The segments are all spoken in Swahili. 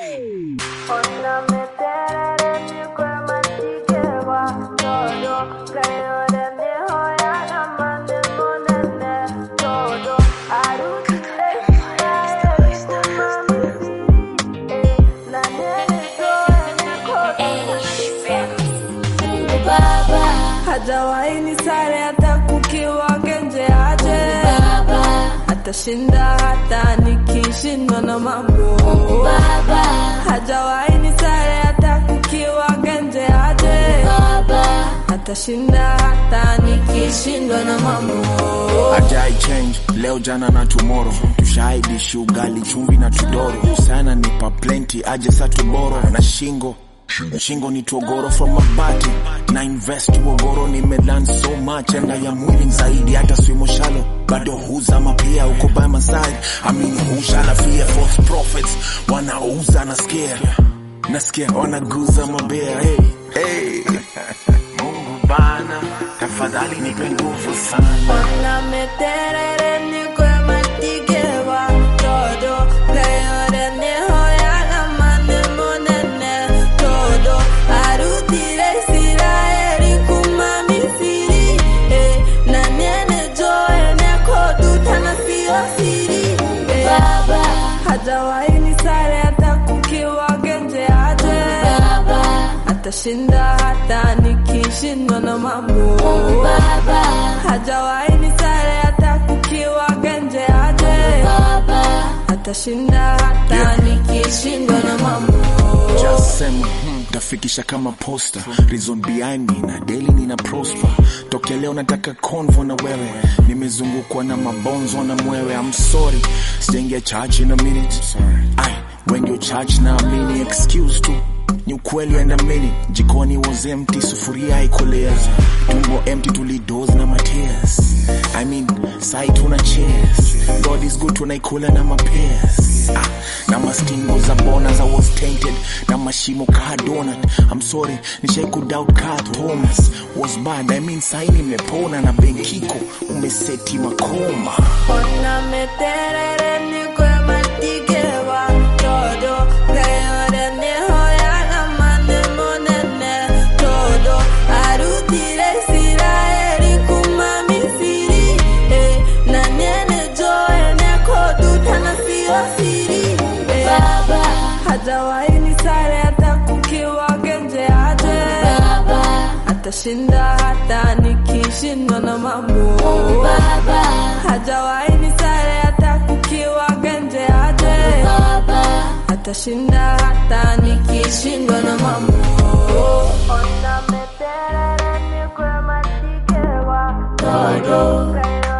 hajawahi ni sare hata kukiwa genje aje atashinda hata nikishindwa na mambo hajawahi ni sare hata kukiwa genje aje atashinda hata nikishindwa na mambo Ajai change leo jana na tomorrow tushaidishi ugali chumvi na tudoro sana nipa plenty aje sa tuboro na shingo shingo ni togoro from mabati na invest uogoro nimelan so much enda ya mwili zaidi hata swimo shalo bado huzama pia uko by my side amini hushala fear false prophets wanauza nasikia nasikia wanaguza mabea hey, hey. Mungu bana tafadhali nipe nguvu sana Ona meterere ni kwe matikewa todo Playore ni hoya na mane monene todo Arutire Israeli kuma misiri eh, Na nene joe ne kodu tana siyo siri eh, Hajawahi ni sare hata kukiwa genje aje Atashinda hata nikishindwa na mambo hajawahi ni sare hata kukiwa genje aje atashinda hata nikishindwa na mambo Just sema hmm, tafikisha kama posta reason behind me na daily nina prosper tokea leo nataka convo na wewe nimezungukwa na mabonzo na mwewe I'm sorry sijaingia church in a minute ai when you church na amini excuse tu ni ukweli andamini jikoni was empty sufuria haikoleza tumbo empty tulidoze na matears I mean sai tuna cheers God is good tunaikula na mapears ah, na mastingo za bona za was tainted na mashimo ka donut I'm sorry nishai kudoubt ka Thomas was bad I mean sai nimepona na benkiko umeseti makoma ona meterere ni kwe matikewa todo playore ni hoya na mane monene todo arutire Israeli kuma misiri eh, na nene joe ne kodu tana siyo siri eh, hajawahi ni sare hata kukiwa genje aje atashinda hata nikishindwa na mambo hajawahi ni sare hata kukiwa genje aje atashinda hata nikishindwa na mambo Ona meterere ni kwe matikewa todo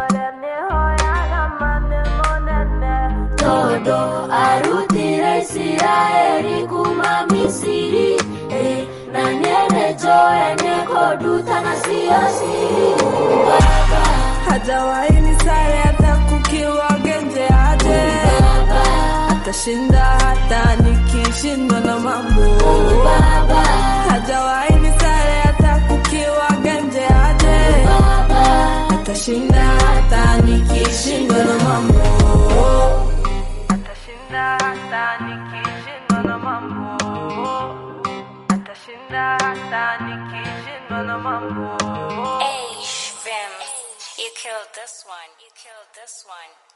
todo arutire Israeli kuma Misiri eh, na nene joe ne koduta na siyo siri Baba, hajawahi ni sare hata kukiwa genje aje atashinda hata nikishindwa na mambo Baba, hajawahi ni sare hata kukiwa genje aje atashinda hata nikishindwa na mambo atashinda hata nikishindwa na mambo atashinda hata nikishindwa na mambo Hey, Vim, you killed this one. You killed this one.